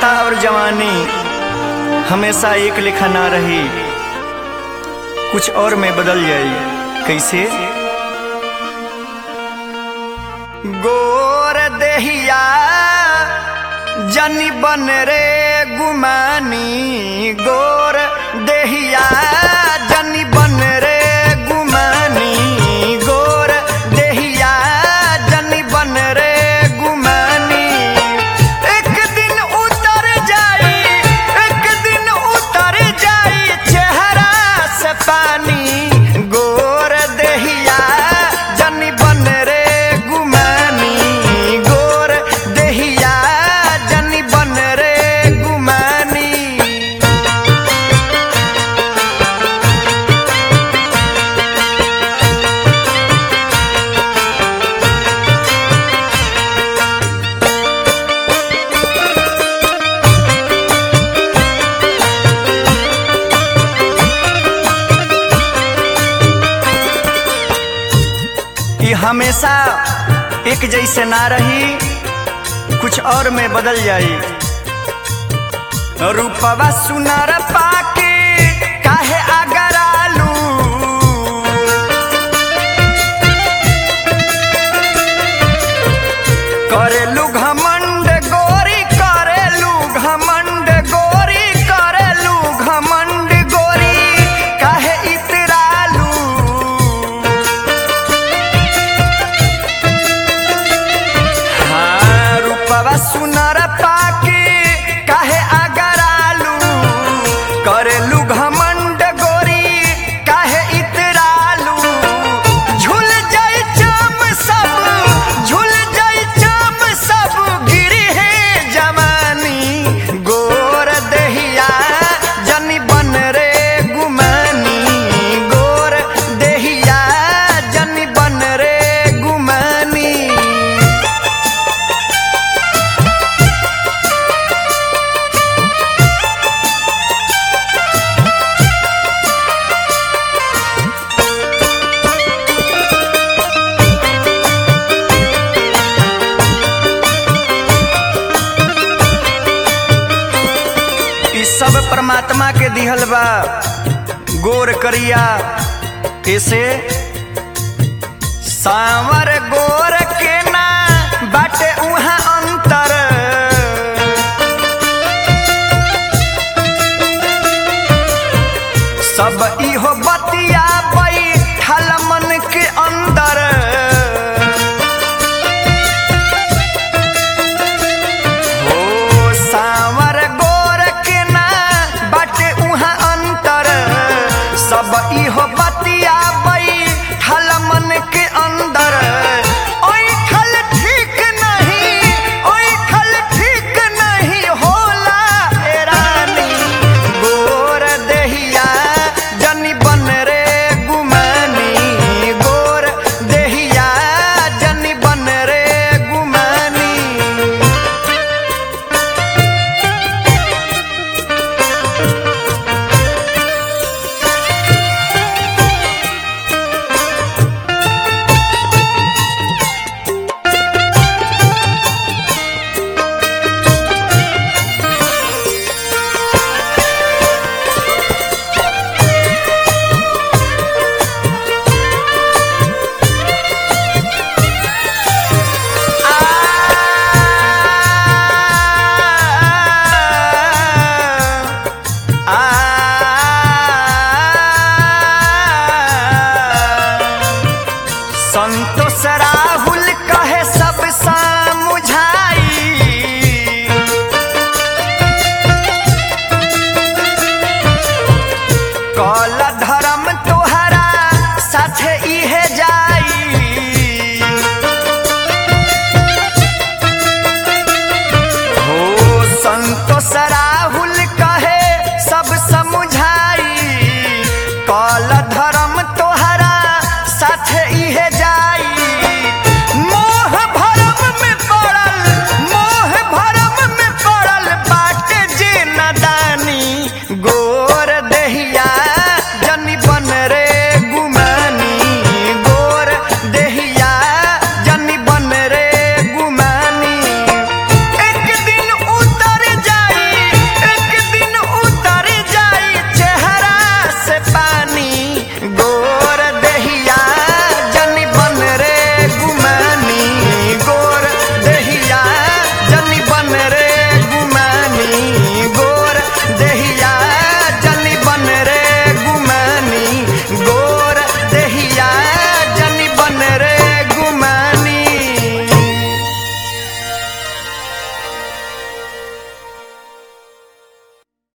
बुढ़ाता और जवानी हमेशा एक लेखा ना रही कुछ और में बदल जाई कैसे गोर देहिया जनी बन रे गुमानी गोर देहिया जनी बन रे गुमानी गोर देहिया जनी बन रे गुमानी एक दिन उतर जाई एक दिन उतर जाई चेहरा से पानी गोर देहिया जनी बन रे गुमानी गोर देहिया जनी बन रे गुमानी ये हमेशा एक जैसे ना रही कुछ और में बदल जाई रूपवा सुनर पाके काहे अगर आलू करेलू घमंड गोरी करेलू घमंड गोरी करेलू घमंड गोरी काहे इतरालू हाँ, रूपवा सुनर पाके काहे अगरालू करेलू घमंड गोरी काहे इतरालू झूल जाई चाम सब झूल जाई चाम सब गिरी है जवानी गोर देहिया जनी बन रे गुमानी गोर देहिया जनी बन रे गुमानी ई सब परमात्मा के दिहल बा गोर करिया ऐसे सांवर गोर के ना बाटे उहाँ अंतर सब इहो